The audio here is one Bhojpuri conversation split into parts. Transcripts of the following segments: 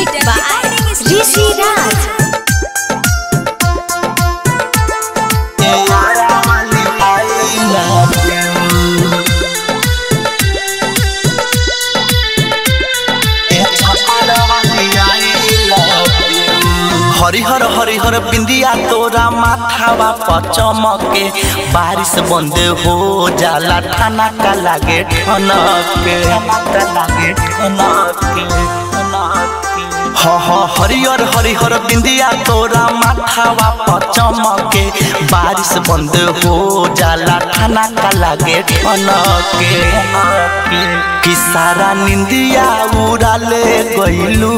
Music by Rishi Raj. हरिहर हरिहर बिंदिया तोरा माथावा पर चमके बारिश बंद हो जाला ठाना का लागे ठनक के लागे ठनक ह ह हरिहर हरिहर बिंदिया तोरा माथावा पर चमके बारिश बंद हो जाला ठाना का लागे ठनके कि सारा निंदिया उड़ाले गइलू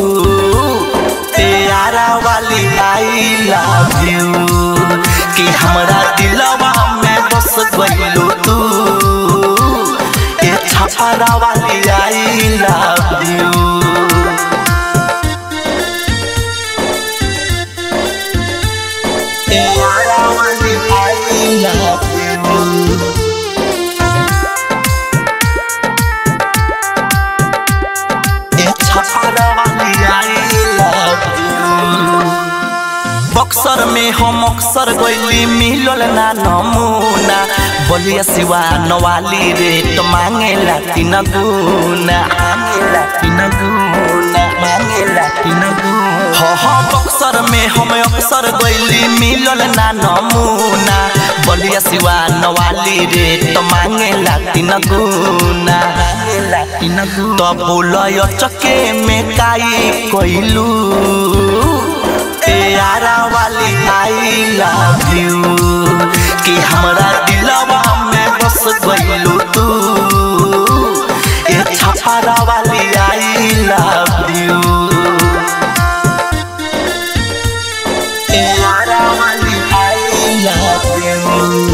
तेरा वाली आई लव यू कि हमरा दिलवा में बस गइलू तू ए छपरा वाली आई लव यू तेरा वाली आई लव यू बक्सर में हम अक्सर गइली मिलल ना नमूना बलिया सिवा नवाली रेट मांगेला तीन गुना मांगेला तीन गुना मांगेला तीन गुना हाँ हाँ बक्सर में हम अक्सर गइली मिलल ना नमूना बलिया सिवा नवाली रेट मांगेला तीन गुना मांगेला तीन गुना तब बोलय चके में काई कइलू यारा वाली आई लव यू कि हमरा दिलवा में बस गइलू तू ए छपरा वाली आई लव यू यारा वाली आई लव यू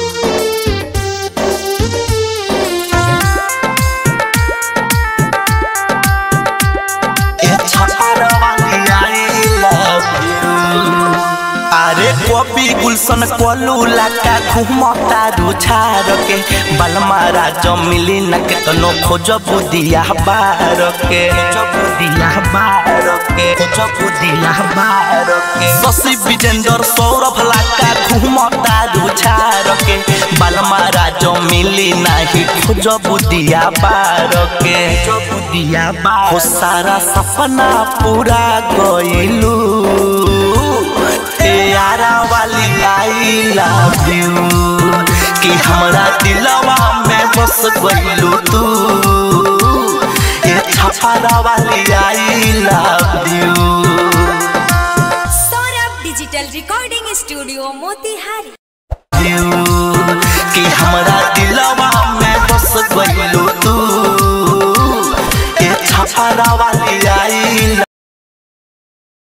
अरे कॉपी गुलशन कोलू लाका घुमता रुछार के बलमा राज मिली न के तनो खोज बुदिया बार के खोज बुदिया बार के खोज बुदिया बार के शशि विजेंद्र सौरभ लाका घुमता रुछार के बलमा राज मिली नाही खोज बुदिया बार के खोज बुदिया बार हो सारा सपना पूरा गइलू यारा वाली आई लव यू कि हमरा दिलवा में बस गइलू तू ये छपरा वाली I love you Saurabh digital recording studio Motihari यू कि हमरा दिलवा में बस गइलू तू ये छपरा वाली आई